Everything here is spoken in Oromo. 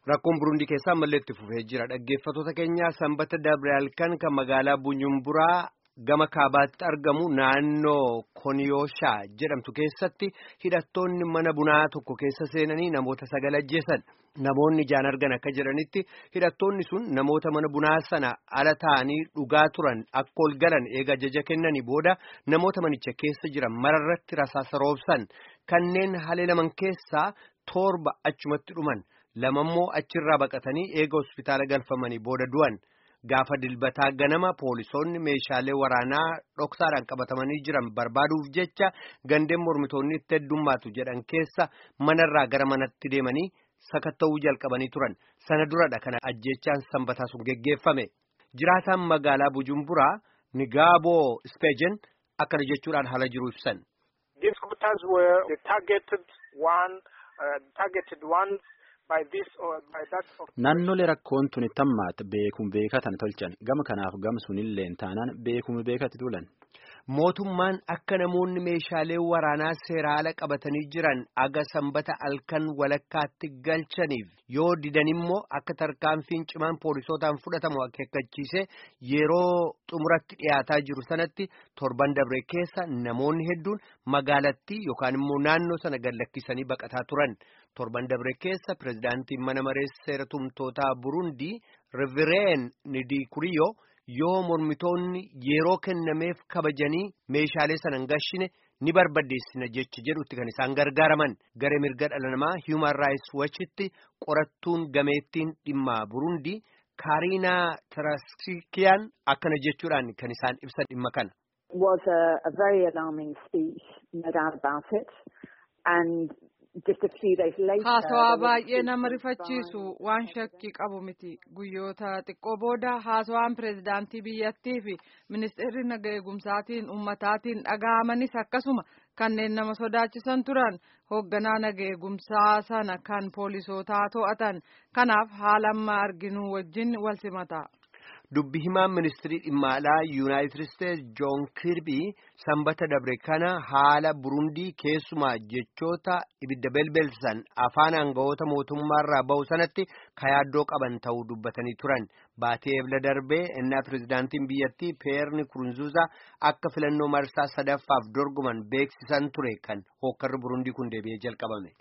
Rakkoon Burundii keessaa ammallee itti fufee jira. Dhaggeeffattoota keenya sanbata dabre halkan kan magaalaa Bunyumburaa gama kaabaatti argamu naannoo Koniyooshaa jedhamtu keessatti hidhattoonni mana bunaa tokko keessa seenanii namoota sagal ajjeesan. Namoonni ijaan argan akka jedhanitti hidhattoonni sun namoota mana bunaa sana ala ta'anii dhugaa turan akka ol galan eega ajaja kennanii booda namoota manicha keessa jiran mararratti rasaasa roobsan kanneen haleelaman keessaa torba achumatti dhuman. lamammoo achirraa baqatanii eega hospitaala galfamanii booda du'an gaafa dilbataa ganama poolisoonni meeshaalee waraanaa dhoksaadhaan qabatamanii jiran barbaaduuf jecha gandeen mormitoonni itti heddummaatu jedhan keessa manarraa gara manatti deemanii sakatta'uu jalqabanii turan sana duradha kana ajjeechaan sanbataa sun geggeeffame jiraataan magaalaa bujumburaa nigaaboo ispeejen akkana jechuudhaan haala jiru ibsan. Naannolee rakkoon tuni tammaat beekuun beekatan tolchan gama kanaaf gamsuunillee taanaan beekuun beekatti tulan. Mootummaan akka namoonni meeshaalee waraanaa seeraala qabatanii jiran aga sanbata halkan walakkaatti galchaniif yoo didan immoo akka tarkaanfiin cimaan poolisootaan fudhatamu akeekkachiise yeroo xumuratti dhiyaataa jiru sanatti torban dabre keessa namoonni hedduun magaalattii yookaan immoo naannoo sana gad lakkisanii baqataa turan. torban dabre keessa pirezidaantiin mana maree seera tumtootaa burundii rivireen nidikuriyo yoo mormitoonni yeroo kennameef kabajanii meeshaalee sana hin gashine ni barbadeessina jecha jedhutti kan isaan gargaaraman garee mirga dhala namaa human rights watchitti qorattuun gameettiin dhimma burundii kaariinaa taraskiyaan akkana jechuudhaan kan isaan ibsan dhimma kana. was a, a very alarming speech, no doubt about it. And haasawaa baay'ee nama rifachiisu waan shakkii qabu miti guyyoota xiqqoo booda haasawaan pireezidaantii biyyattii fi ministeerri naga eegumsaatiin ummataatiin dhaga'amanis akkasuma kanneen nama sodaachisan turan hoogganaa naga eegumsaa sana kan poolisootaa to'atan kanaaf haala amma arginu wajjin wal simata. Dubbi himaan ministirii dhimma alaa yuunaayitid isteetsi joon kirbii sanbata dabre kana haala burundii keessumaa jechoota ibidda belbelsan afaan aangawoota mootummaarraa bahu sanatti kayaaddoo qaban ta'uu dubbatanii turan baatee ebla darbee innaa pirezidaantiin biyyattii peerni kurunzuuza akka filannoo marsaa sadaffaaf dorgoman beeksisan ture kan hookkarri burundii kun deebi'ee jalqabame.